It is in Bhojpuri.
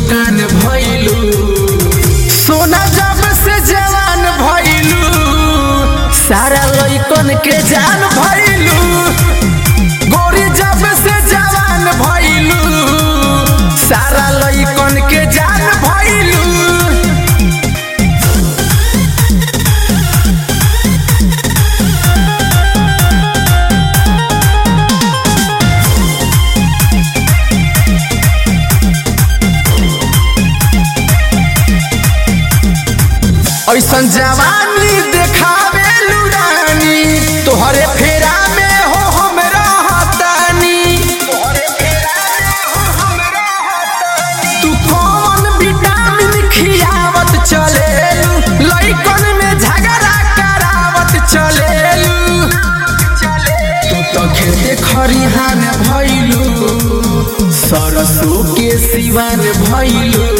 दुकान भइलू सोना जब से जवान भइलू सारा लइकन के जान भइलू गोरी जब से जवान भइलू सारा लइकन के जान भइलू ऐसन जवानी देखावे लुरानी तोहरे फेरा में हो हम रहतानी तू कौन विटामिन खियावत चलेलू लइकन में झगड़ा करावत चलेलू तू तो खेते खरिहान भइलू सरसों के सिवान भइलू